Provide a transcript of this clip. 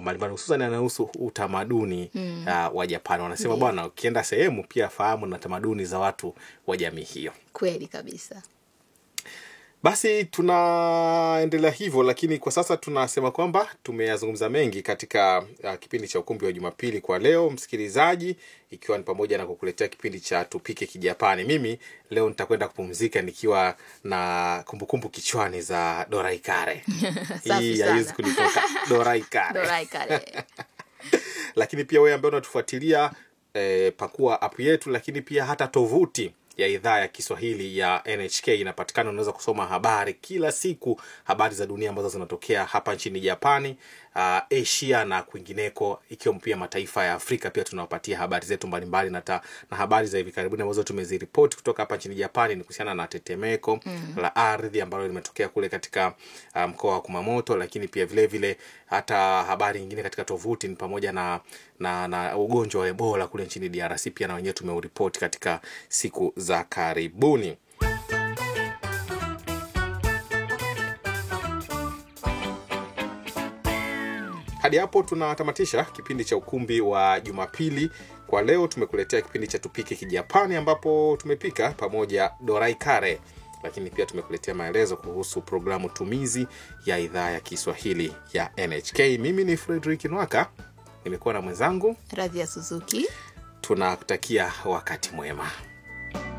mambo mbalimbali hususan yanayohusu utamaduni mm. uh, wa Japani. Wanasema bwana, ukienda sehemu pia fahamu na tamaduni za watu wa jamii hiyo. Kweli kabisa. Basi tunaendelea hivyo, lakini kwa sasa tunasema kwamba tumeyazungumza mengi katika uh, kipindi cha ukumbi wa Jumapili kwa leo, msikilizaji, ikiwa ni pamoja na kukuletea kipindi cha tupike Kijapani. Mimi leo nitakwenda kupumzika nikiwa na kumbukumbu kichwani za Dorai Kare. Safi Hii sana. haiwezi kunitoka Dorai Kare. Dorai kare. lakini pia wewe ambaye unatufuatilia eh, pakua app yetu, lakini pia hata tovuti ya idhaa ya Kiswahili ya NHK inapatikana. Unaweza kusoma habari kila siku, habari za dunia ambazo zinatokea hapa nchini Japani, uh, Asia na kwingineko, ikiwemo pia mataifa ya Afrika. Pia tunawapatia habari zetu mbalimbali na, ta, na habari za hivi karibuni ambazo tumeziripoti kutoka hapa nchini Japani ni kuhusiana na tetemeko la ardhi ambalo limetokea kule katika uh, mkoa wa Kumamoto, lakini pia vile vile hata habari nyingine katika tovuti ni pamoja na, na, na ugonjwa wa Ebola kule nchini DRC pia na wenyewe tumeuripoti katika siku za karibuni. Hadi hapo tunatamatisha kipindi cha ukumbi wa Jumapili kwa leo. Tumekuletea kipindi cha tupike Kijapani ambapo tumepika pamoja dorai kare, lakini pia tumekuletea maelezo kuhusu programu tumizi ya idhaa ya Kiswahili ya NHK. Mimi ni Fredrick Nwaka, nimekuwa na mwenzangu. Radhi ya Suzuki. Tunakutakia wakati mwema.